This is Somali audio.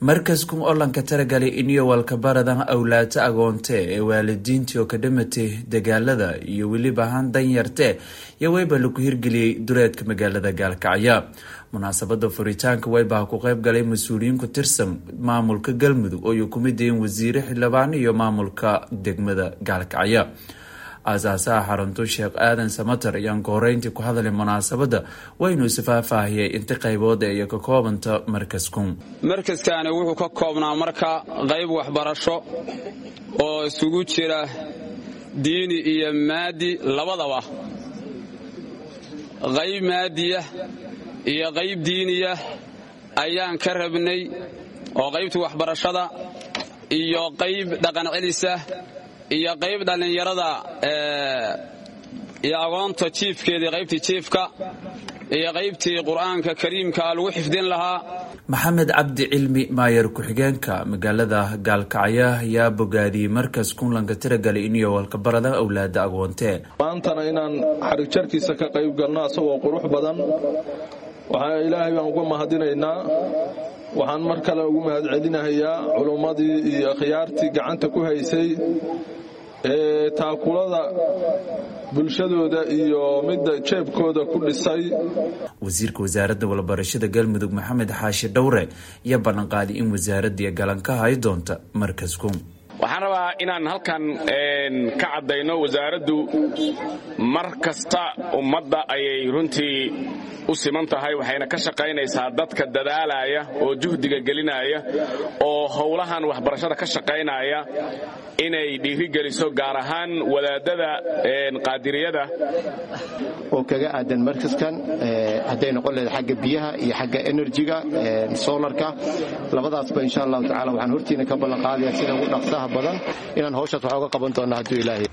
markaskun olanka taragalay iniyo walkabaradan awlaata agoonte ee waalidiintii oo ka dhamatay dagaalada iyo weliba han danyarte iyo weyba lagu hirgeliyey duleedka magaalada gaalkacyo munaasabada furitaanka weybaha ku qeyb galay mas-uuliyiin ku tirsan maamulka galmudug oo ay ku mid yihiin wasiire xildhibaan iyo maamulka degmada gaalkacyo aasaasaha xaruntu sheekh aadan samater ayaan ka horeyntii ku hadlay munaasabadda waynu isfaahfaahiyey inta qaybood iyo ka koobanta markaskun markaskani wuxuu ka koobnaa marka qayb waxbarasho oo isugu jira diini iyo maadi labadaba qayb maadiya iyo qayb diiniya ayaan ka rabnay oo qaybta waxbarashada iyo qayb dhaqan celisa iyo qayb dhallinyarada iyo agoonta jiifkeedii qaybtii jiifka iyo qaybtii qur'aanka kariimka lagu xifdin lahaa maxamed cabdi cilmi maayar ku-xigeenka magaalada gaalkacyo ayaa bogaadiyey markas kunlanka tiragalay iniyo walkabarada awlaada agoontee maantana inaan xarigjarkiisa ka qayb galno asagoo qurux badan waxaa ilaahay baan uga mahadinaynaa waxaan mar kale ugu mahadcelinahayaa culummadii iyo khiyaartii gacanta ku haysay ee taakulada bulshadooda iyo midda jeebkooda ku dhisay wasiirka wasaaradda walbarashada galmudug maxamed xaashi dhowre iyo ballanqaaday in wasaaradii galanka hay doonta markasku waxaan rabaa inaan halkan ka caddayno wasaaraddu mar kasta ummadda ayay runtii u siman tahay waxayna ka shaqaynaysaa dadka dadaalaya oo juhdiga gelinaya oo howlahan waxbarashada ka shaqaynaya inay dhiirigeliso gaar ahaan wadaadada qaadiriyada oo kaga aadan markaskan hadday noqon leeda xagga biyaha iyo xagga enerjiga solarka labadaasba insha allahu tacala waxaan hortiina ka ballanqaadaya sida ugu dhaqsaha badan inaan hawshaas wax oga qaban doonna hadduu ilaahay